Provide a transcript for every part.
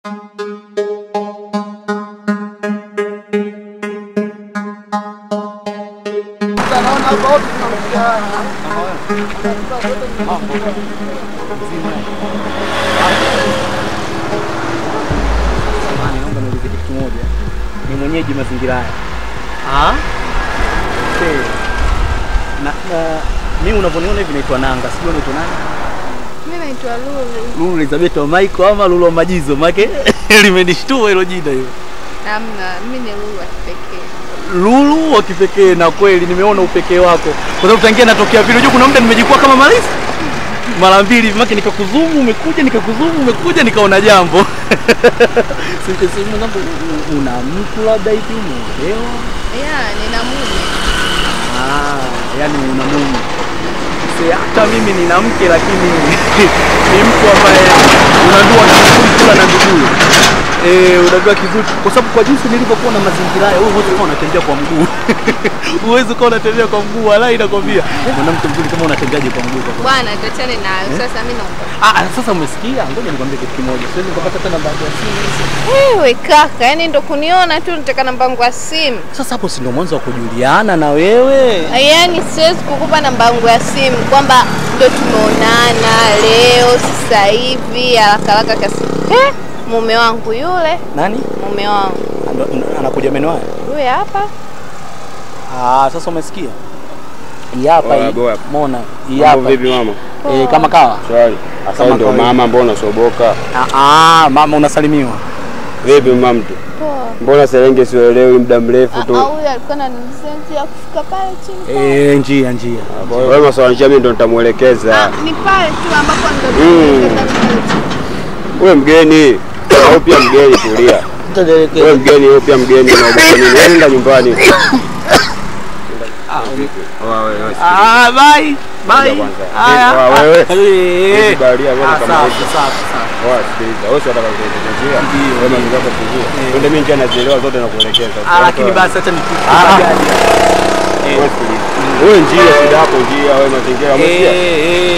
Samahani, naomba niulize kitu kimoja. Ni mwenyeji mazingira haya. Ah? Okay. Na, na mimi unavyoniona hivi naitwa Nanga, sijui unaitwa nani? Mimi naitwa Lulu. Lulu Elizabeth wa Michael ama Lulu wa Majizo? Make limenishtua hilo jina hilo. Hamna, mimi ni Lulu wa kipekee. Lulu wa kipekee, na kweli nimeona upekee wako, kwa sababu tangia natokea vile, unajua kuna muda nimejikua kama malisi mara mbili hivi, make nikakuzumu umekuja, nikakuzumu umekuja, nikaona jambo sikesema mambo, una mtu labda hivi umeolewa? Ya, nina mume. Ah, yani una mume. Si hata mimi nina mke lakini ni mtu ambaye unajua na kula na ndugu. Eh, unajua kizuri kwa sababu kwa jinsi nilivyokuwa na mazingira haya, wewe huwezi kuwa unatembea kwa mguu. Huwezi kuwa unatembea kwa mguu, wala inakwambia. Mwanamke mzuri kama unatembeaje kwa mguu kwa kweli? Bwana, tuachane nayo. Sasa mimi naomba. Ah, ah, sasa umesikia? Ngoja nikwambie kitu kimoja. Siwezi nikapata hata namba yako ya simu. Wewe kaka, yani ndo kuniona tu nataka namba yangu ya simu. Sasa hapo si ndio mwanzo wa kujuliana na wewe? Yaani siwezi kukupa namba yangu ya simu kwamba ndo tumeonana leo sasa hivi haraka haraka kasi. Eh, mume wangu yule, Nani? mume wangu Ando- ndo- Anakuja meno haya? yule hapa. Ah, sasa umesikia? Hii hapa Oya, hii. boya. Umeona? Hii Mambo hapa. vipi mama? Eh, kama kawa. Shwari. Asa Kama ndio kawaida. mama, mbona unasoboka? Ah, ah, mama unasalimiwa. Vipi mama mtu? Poa. Mbona Serenge sielewi muda mrefu Ah, tu? huyu alikuwa ananiulizia njia ya kufika pale chini. pale. Eh, njia njia. Wewe maswala njia mimi ndo nitamuelekeza. Ah, ni pale tu ambapo ndo Mm. tunaelekeza. Wewe mgeni. Wewe pia mgeni tulia. Wewe mgeni, wewe pia mgeni unaogopa nini? Wewe nenda nyumbani. Oa, wewe, wewe, Ah, bye. Bye. Ngoja kwanza. Haya. Eh, wa- wewe. Eh. Hizi baharia wewe Ah, kama safi, hizi. safi, safi. Oa, sikiliza. Wewe si unataka kuelekeza njia? Ndio, Wewe ndio. mambo yako kujua. Twende mimi njia nazielewa zote na kuelekeza. Ah, lakini basi acha nikupe Ah. bajaji. Wewe sikiliza. Wewe njia shida yako njia, wewe mazingira Eh, umesikia? eh.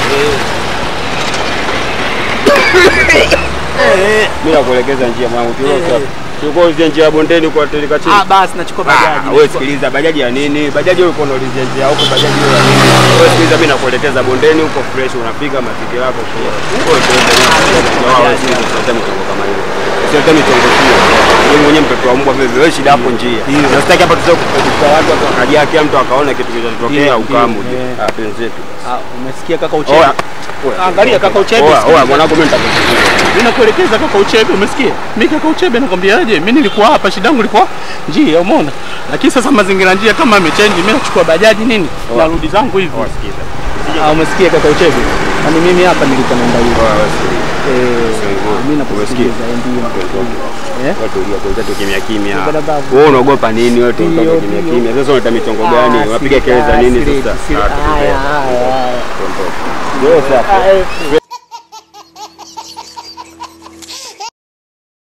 Eh. Mimi nakuelekeza njia mwanangu. Eh. Tulio Tulikuwa uzia njia ya bondeni kwa teleka chini. Ah, basi nachukua bajaji. Ah, wewe sikiliza, bajaji ya nini? Bajaji wewe uko unaulizia njia huko, bajaji wewe ya nini? Wewe sikiliza, mimi nakuelekeza bondeni huko fresh, unapiga mazingira yako kwa. Huko tuende. Wewe sikiliza, usilete michongo kama hiyo. Usilete michongo hiyo. Wewe mwenyewe mtoto wa mbwa vile wewe shida hapo njia. Na sitaki hapa tuzoe kukuta watu watu wakaja kila mtu akaona kitu kinachotokea Ndio, ukamu. ndio, eh. Ah, penzi letu. Ah, umesikia kaka Oa. Uchebe? Angalia kaka Uchebe. Oa, sikiliza. oa mwanangu mimi nitakuchukua. Mimi nakuelekeza kaka Uchebe, umesikia? Mimi kaka Uchebe nakwambiaje? Mimi nilikuwa hapa, shida yangu ilikuwa njia, umeona? Lakini sasa mazingira njia kama yamechange, mimi nachukua bajaji nini? Narudi zangu hivi. Oa, sikiza. Ah, umesikia kaka Uchebe? Yaani mimi hapa nilikuwa naenda hivi. Oa, wewe sikiliza. Eh, Sio mimi nakusikiliza ndio. Eh? Watu ulia kwanza tu kimya kimya. Bada babu. Wewe unaogopa nini? Wewe tu Ndio, unaogopa kimya ndio. kimya. Sasa unaleta michongo gani? Ah, Unapiga siri- kelele za ah, nini siri- sasa? siri- Ah, tulia. haya, haya, haya. Wewe sasa. Ah, eh, Wewe